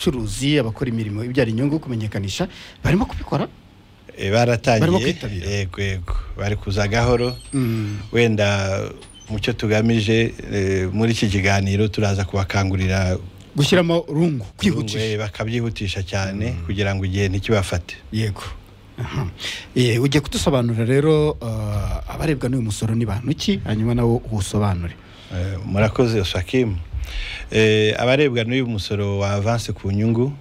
abacuruzi abakora imirimo ibyara inyungu kumenyekanisha barimo kubikora Eh, Barimo baratangiye kwitabira. yego yego bari kuza gahoro Mm, wenda mu cyo tugamije eh, muri iki kiganiro turaza kubakangurira gushyiramo rungu eh, kwihutisha bakabyihutisha cyane kugira ngo igihe ntikibafate yego Aha. Eh, ugiye kudusobanurira rero eh, abarebwa n'uyu musoro ni bantu ki hanyuma nawo uwusobanure Eh, murakoze osakimu abarebwa n'uyu musoro wa avanse ku nyungu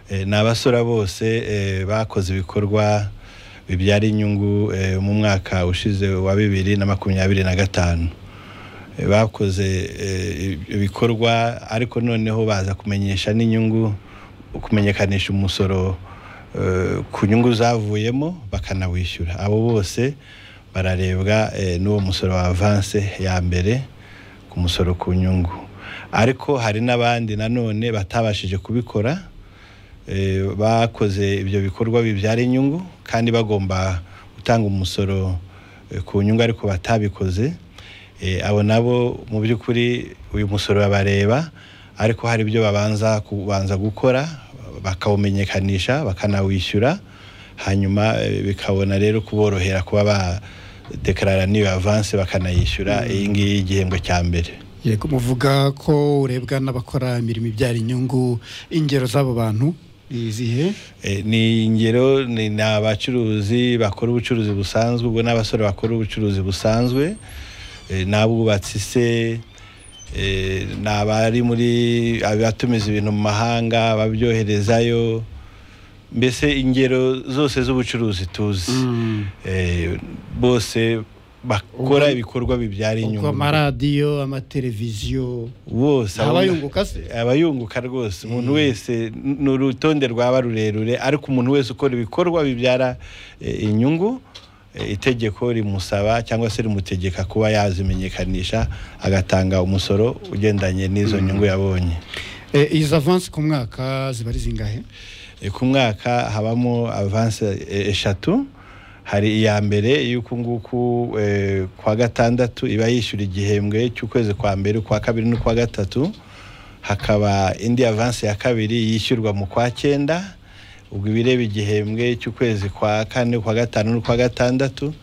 eh, ni abasora bose eh, bakoze ibikorwa bibyara inyungu eh, mu mwaka ushize wa bibiri na makumyabiri na gatanu Eh, bakoze eh, ibikorwa ariko noneho baza kumenyesha n'inyungu kumenyekanisha umusoro eh, ku nyungu zavuyemo bakanawishyura abo bose bararebwa eh, n'uwo musoro wa avanse ya mbere ku musoro ku nyungu ariko hari n'abandi nanone batabashije kubikora eh, bakoze ibyo bikorwa bibyara inyungu kandi bagomba gutanga umusoro eh, ku nyungu ariko batabikoze Eh, abo nabo mu by'ukuri uyu musoro babareba ariko hari ibyo babanza kubanza gukora bakawumenyekanisha bakanawishyura hanyuma eh, bikabona rero kuborohera kuba badekarara n'iyo avanse bakanayishyura iyi ngiyi y'igihembwe cya mbere yego muvuga ko urebwa n'abakora imirimo ibyara inyungu ingero z'abo bantu ni izihe Eh, ni ingero ni ni abacuruzi bakora ubucuruzi busanzwe ubwo n'abasore bakora ubucuruzi busanzwe eh, n'abubatsi se eh, ni abari muri abatumiza ibintu mu mahanga babyoherezayo mbese ingero zose z'ubucuruzi tuzi Mm. Eh, bose bakora Ubwo- ibikorwa bibyara ubwo inyungu amaradiyo amateleviziyo bose Nta ahubwo- bayunguka se? abayunguka rwose umuntu wese ni urutonde rwaba rurerure ariko umuntu wese ukora ibikorwa bibyara eh, inyungu eh, itegeko rimusaba cyangwa se rimutegeka kuba yazimenyekanisha agatanga umusoro ugendanye n'izo nyungu yabonye Eh, izi avansi ku mwaka ziba ari zingahe Eh, ku mwaka habamo avanse eh, eshatu hari iya mbere y'uku nguku eh, kwa gatandatu iba yishyura igihembwe cy'ukwezi kwa mbere ukwa kabiri n'ukwa gatatu hakaba indi avanse ya kabiri yishyurwa mu kwa cyenda ubwo ibireba igihembwe cy'ukwezi kwa kane kwa gatanu n'ukwa gatandatu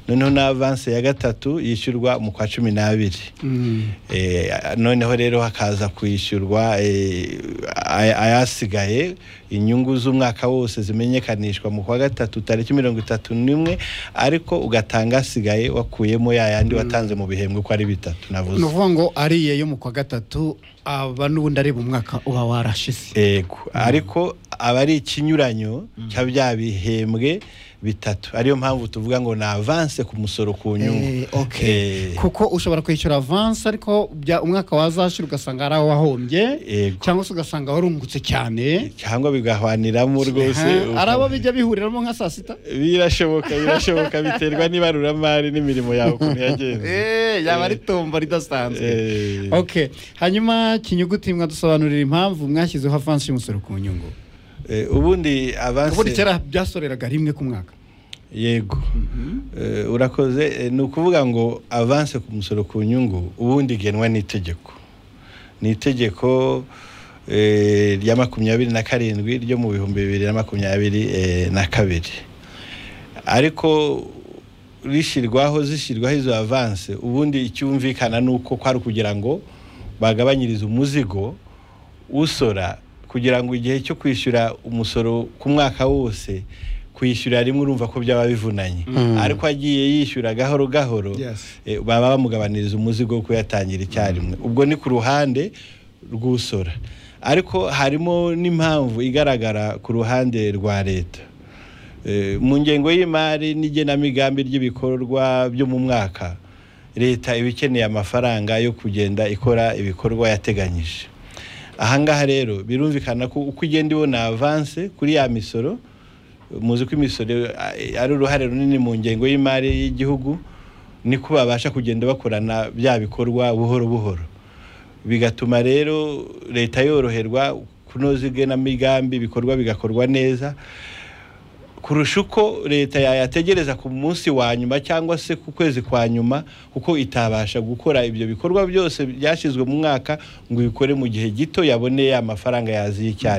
noneho na avanse ya gatatu yishyurwa mu kwa cumi n'abiri Mm. Eh, noneho rero hakaza kwishyurwa eh, ay- ayasigaye inyungu z'umwaka wose zimenyekanishwa mu kwa gatatu tariki mirongo itatu n'imwe ariko ugatanga asigaye wakuyemo ya yandi watanze mu bihembwe uko ari bitatu ni navuze ukuvuga ngo ariye yo mu kwa gatatu aba n'ubundi areba umwaka uba warashize yego ariko aba ari ikinyuranyo cya bya bihembwe bitatu ariyo mpamvu tuvuga ngo ni avanse ku musoro ku nyungu Eh, okay. Eh, kuko ushobora kwishyura avansi ariko bya- umwaka wazashira ugasanga hari aho wahombye Yego. cyangwa se ugasanga warungutse cyane cyangwa bigahwaniramo rwose Ha, hari abo ukumva- bijya bihuriramo nka saa sita birashoboka birashoboka biterwa n'ibaruramari n'imirimo yawe ukuntu yagenze Eh, yaba ari tombo ridasanzwe okay hanyuma kinyuguti mwadusobanurira impamvu mwashyizeho avansi y'umusoro ku nyungu Eh, ubundi ubundi avanse kera byasoreraga rimwe ku mwaka yego Eh, urakoze Eh, ni ukuvuga ngo avanse ku musoro ku nyungu ubundi igenwa n'itegeko ni itegeko eh, rya makumyabiri na karindwi ryo mu bihumbi bibiri na makumyabiri eh, na kabiri ariko rishyirwaho zishyirwaho izo avanse ubundi icyumvikana ni uko kwari ukugira ngo bagabanyirize umuzigo usora kugira ngo igihe cyo kwishyura umusoro ku mwaka wose kwishyura rimwe urumva ko byaba bivunanye ariko agiye yishyura gahoro gahoro Yes. eh, baba bamugabaniriza umuzigo wo kuyatangira icyarimwe ubwo ni ku ruhande rw'usora ariko harimo n'impamvu igaragara ku ruhande rwa leta Eh, mu ngengo y'imari n'igenamigambi ry'ibikorwa byo mu mwaka leta iba ikeneye amafaranga yo kugenda ikora ibikorwa yateganyije ahangaha rero birumvikana ko uko igenda ibona avanse kuri ya misoro muzi ko imisoro eh, ari uruhare runini mu ngengo y'imari y'igihugu niko babasha kugenda bakorana bya bikorwa buhoro buhoro bigatuma rero leta yoroherwa kunoza igenamigambi ibikorwa bigakorwa neza kurusha uko leta yayategereza ku munsi wa nyuma cyangwa se ku kwezi kwa nyuma kuko itabasha gukora ibyo bikorwa byose byashyizwe mu mwaka ngo ibikore mu gihe gito yabone ya mafaranga yaziye icyarimwe